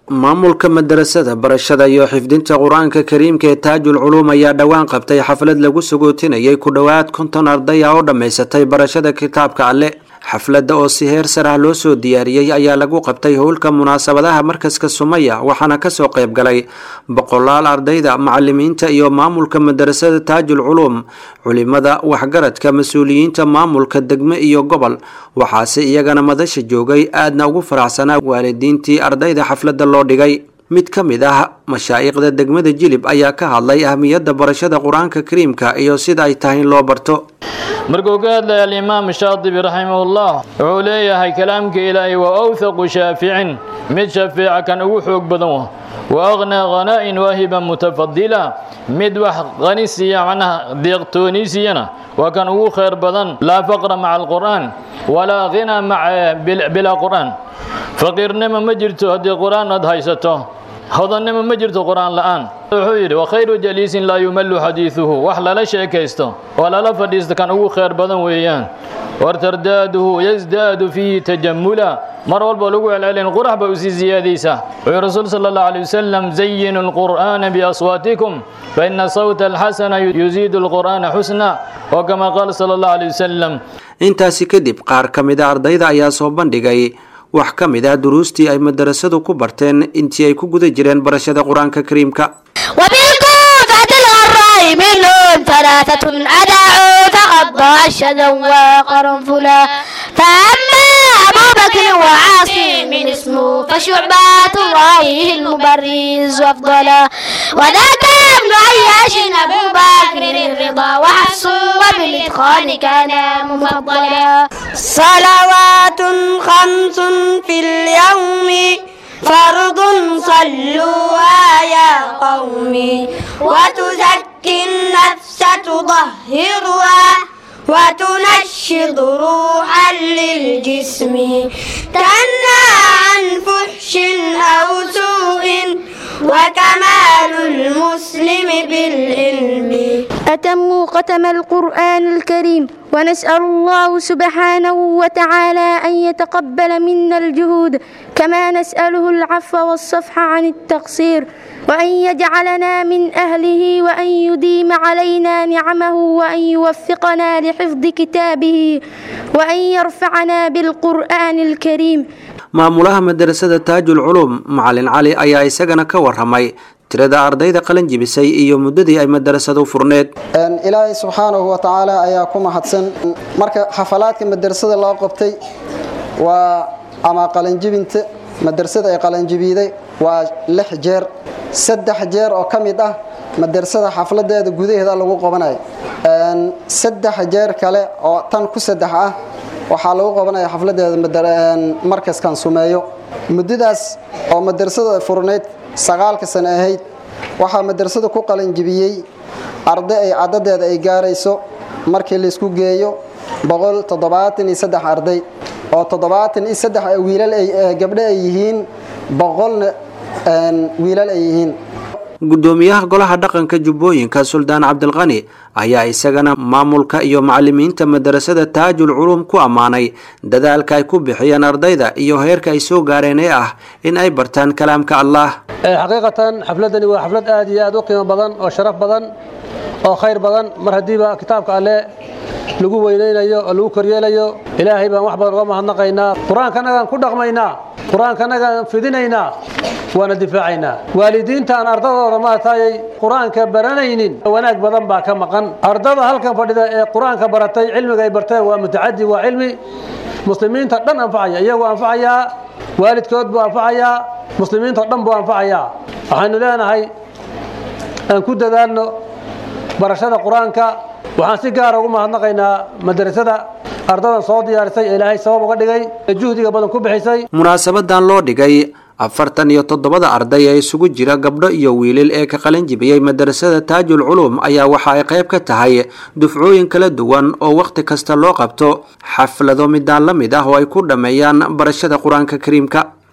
maamulka madarasada barashada iyo xifdinta qur-aanka kariimka ee taajul culuum ayaa dhowaan qabtay xaflad lagu sagootinayay ku dhowaad konton arday ah oo dhammaysatay barashada kitaabka alle xafladda oo si heer sar ah loo soo diyaariyey ayaa lagu qabtay howlka munaasabadaha markaska sumaya waxaana kasoo qayb galay boqolaal ardayda macalimiinta iyo maamulka madarasada taajul culuum culimada waxgaradka mas-uuliyiinta maamulka degme iyo gobol waxaase iyagana madasha joogay aadna ugu faraxsanaa waalidiintii ardayda xafladda loo dhigay mid ka mid ah mashaa'iqda degmada jilib ayaa ka hadlay ahmiyadda barashada qur-aanka kariimka iyo sida ay tahay in loo barto markuu ka hadlaya alimaam shaadibi raximahullah wuxuu leeyahay kalaamka ilaahay waa awthaqu shaaficin mid shafeeca kan ugu xoog badan wa wa aqnaa khanaa'in waahiban mutafadila mid wax qani siiya macnaha deeqtooni siiyana waa kan ugu khayr badan laa faqra maca alqur'aan walaa ghina maca bilaa qur'aan faqiirnimo ma jirto haddii qur'aan aad haysato hodannimo ma jirto qur'aan la'aan wuxuu yidhi wakhayru jaliisin laa yumallu xadiiduhu wax lala sheekaysto oo lala fadhiisto kan ugu khayr badan weeyaan wartardaaduhu yasdaadu fiihi tajamula mar walba lagu celcelin qurax ba usii ziyaadaysa wuxuu rasuul sala allahu alay wasalam zayinu alqur'aana biaswaatikum faina sawta alxasana yuziidu alqur'aana xusna oo kama qaala sala allahu alay wasalam intaasi kadib qaar ka mid a ardayda ayaa soo bandhigay wax ka mid ah duruustii ay madarasadu ku barteen intii ay ku guda jireen barashada qur-aanka kariimka وبالكوفة الغراء منهم ثلاثة أدعوا فقضى الشذا وقرنفلا فأما أبو بكر وعاصم اسمه فشعبات رأيه المبرز وأفضلا وذاك ابن عياش أبو بكر الرضا وحفص وبالإتقان كان مفضلا صلوات خمس في اليوم فرض صلوها يا قومي وتزكي النفس تطهرها وتنشط روحا للجسم تنهى عن فحش أو سوء وكمال المسلم بالعلم أتموا ختم القرآن الكريم ونسأل الله سبحانه وتعالى أن يتقبل منا الجهود كما نسأله العفو والصفح عن التقصير وأن يجعلنا من أهله وأن يديم علينا نعمه وأن يوفقنا لحفظ كتابه وأن يرفعنا بالقرآن الكريم maamulaha madarasada taajul culuum macalin cali ayaa isagana ka waramay tirada ardayda qalin jibisay iyo muddadii ay madarasadu furneed ilaahay subxaanahu wa tacaala ayaa ku mahadsan marka xafalaadka madarasada loo qabtay waa ama qalinjibinta madarasada ay qalinjibiiday waa lix jeer saddex jeer oo ka mid ah madarasada xafladeeda gudaheeda lagu qabanayo saddex jeer kale oo tan ku saddex ah waxaa lagu qabanaya xafladeeda markaskan sumeeyo muddadaas oo madarasada furnayd sagaalka sano ahayd waxaa madarasada ku qalinjibiyey arday ay cadadeeda ay gaarayso markii laysku geeyo boqol toddobaatan iyo saddex arday oo toddobaatan iyo saddex wiilal gabdho ay yihiin boqolna wiilal ay yihiin guddoomiyaha golaha dhaqanka jubbooyinka suldaan cabdilqani ayaa isagana maamulka iyo macalimiinta madarasada taajul culuum ku ammaanay dadaalka ay ku bixiyeen ardayda iyo heerka ay soo gaareen ee ah in ay bartaan kalaamka allah xaqiiqatan xafladani waa xaflad aad iyo aad u qiimo badan oo sharaf badan oo khayr badan mar haddiiba kitaabka alle lagu weynaynayo oo lagu koryeelayo ilaahay baan wax badan uga mahadnaqaynaa qur-aankanagaan ku dhaqmaynaa qur-aankanagaan fidinaynaa waana difaacaynaa waalidiinta aan ardadooda maartayay qur-aanka baranaynin wanaag badan baa ka maqan ardada halkan fadhida ee qur-aanka baratay cilmiga ay barteen waa mutacadi waa cilmi muslimiinta dhan anfacaya iyagoo anfacayaa waalidkood buu anfacayaa muslimiinta o dhan buu anfacayaa waxaynu leenahay aan ku dadaalno barashada qur-aanka waxaan si gaara ugu mahadnaqaynaa madrasada ardadan soo diyaarisay ee ilaahay sabab uga dhigay ee juhdiga badan ku bixisay munaasabadan loo dhigay afartan iyo toddobada arday ee isugu jira gabdho iyo wiilal ee ka qalin jibiyey madarasada taajul culuum ayaa waxa ay qayb ka tahay dufcooyin kala duwan oo wakhti kasta loo qabto xaflado midaan la mid ah oo ay ku dhammeeyaan barashada qur-aanka kariimka